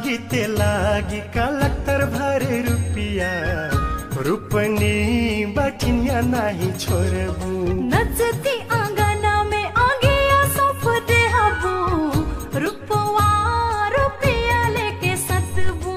लागि ते लागि कलक्टर भरे रुपिया रूपनी बठिया नाही छोड़बू नचती आंगना में आगे सौंप दे हबू रुपवा रुपया लेके सतबू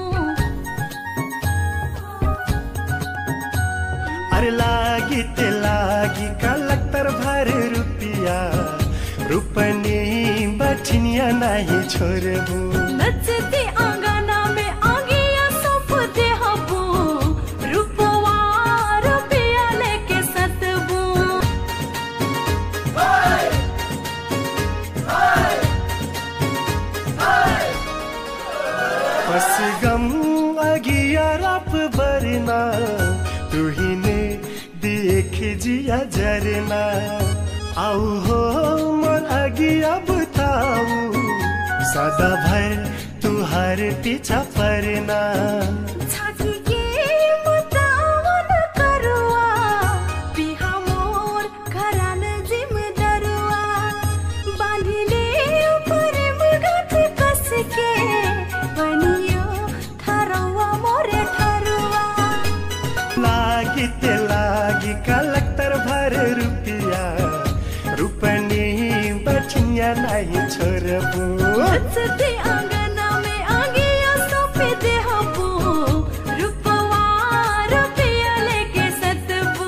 अरे लागी ते लागी कलक्टर भरे रुपिया रूपनी बठिया नाही छोड़बू नचती आंगना में आगे सौंप दे हबू रुपवा रुपया लेके सतबू बस गम अगिया रप बरना तुहिने देख जिया जरना आऊ हो मोर अगिया बुताऊ सदा भर तुहार पीछा परना छाती के मुतावन करुआ पिहा मोर घरान जिम्मेदारुआ बांधिले ऊपर मुगत कस के बनियो ठरवा मोरे ठरुआ लागी ते लागी कलक्टर भर रुपिया रूपनी बठिया नहीं छोड़बू नचते आंगना में आगे सोपे दे हबू रुपवा रुपया लेके सतबू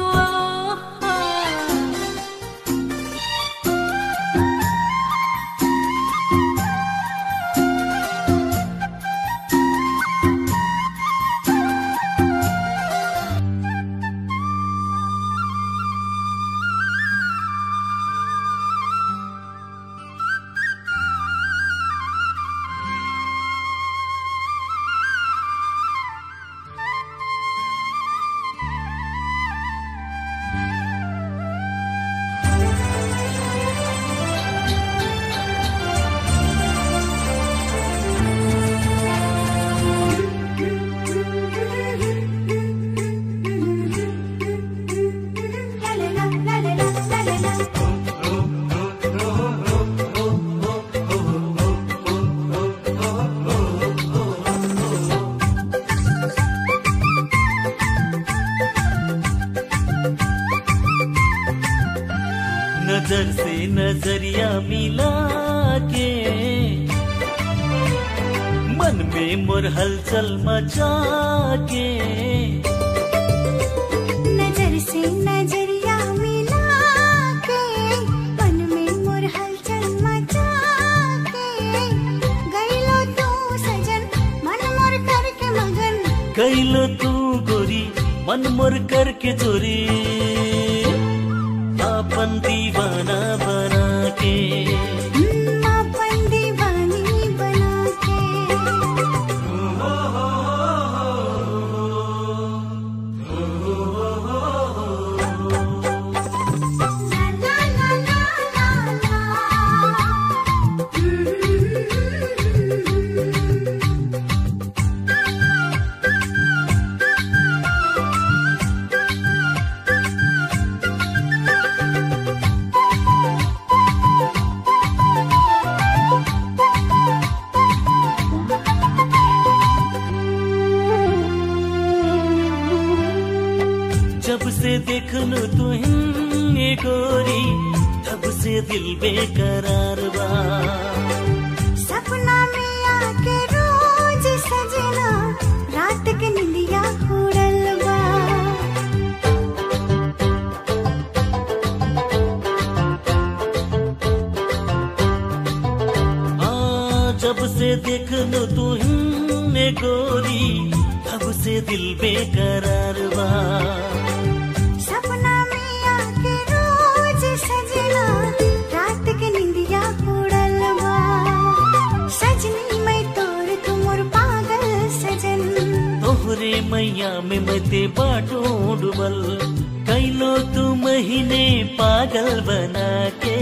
नजर से नजरिया मिला के मन में मोर हलचल मचा के नजर से नजरिया मिला के मन में मोर हलचल मचा के गईलो तू सजन मन मोर करके मगन कैलो तू गोरी मन मोर करके चोरी अपन दीवाना बना के हम्म, अपन दीवानी बना के ला ला ला ला ला ला जब से देखनु तुहे गोरी तब से दिल बेकरार बा सपना में आके रोज सजना रात के निंदिया उड़ल बा आ, जब से देखनु तुहे गोरी तब से दिल बेकरार बा सपना में आके रोज सजना रात के निंदिया उड़ल बा सजनी मैं तोर तुमोर पागल सजन तोहरे मैया में मते बाटो डुबल कैलो तू महीने पागल बना के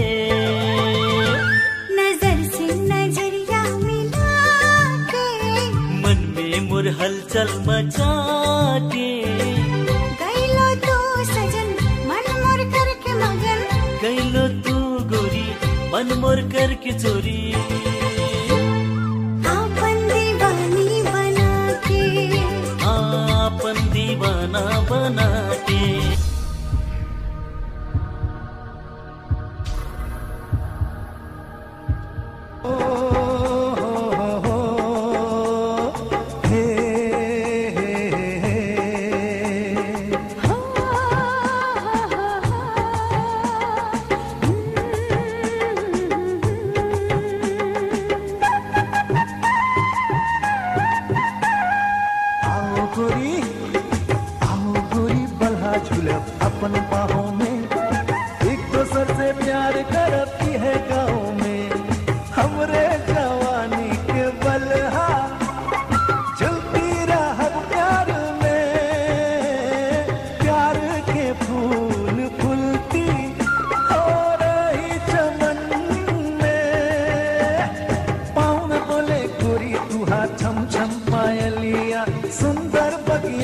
नजर से नजरिया मिला के मन में मुर हलचल मचा के गईलो तू सजन मन मोर करके मगन कैलो तू गोरी मन मोर करके चोरी आपन दीवानी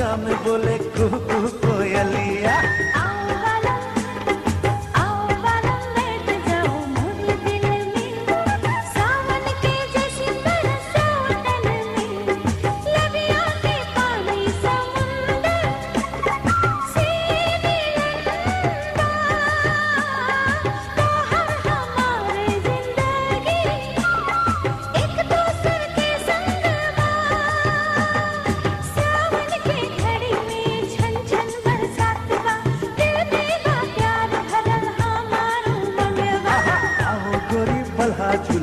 बगिया में बोले कुहू कुहू कोयलिया आओ वाला आओ वाला बैठ जाओ मोरे दिल में सावन के जैसी बरसाओ तन में लबिया के पानी समुंदर से मिलंदा तो हम हमारे जिंदगी एक दूसर के संग सावन के घड़ी में छन छन बरसात बा दिल में बा प्यार भरल हमारो मनवा आओ गोरी बल्हा झूला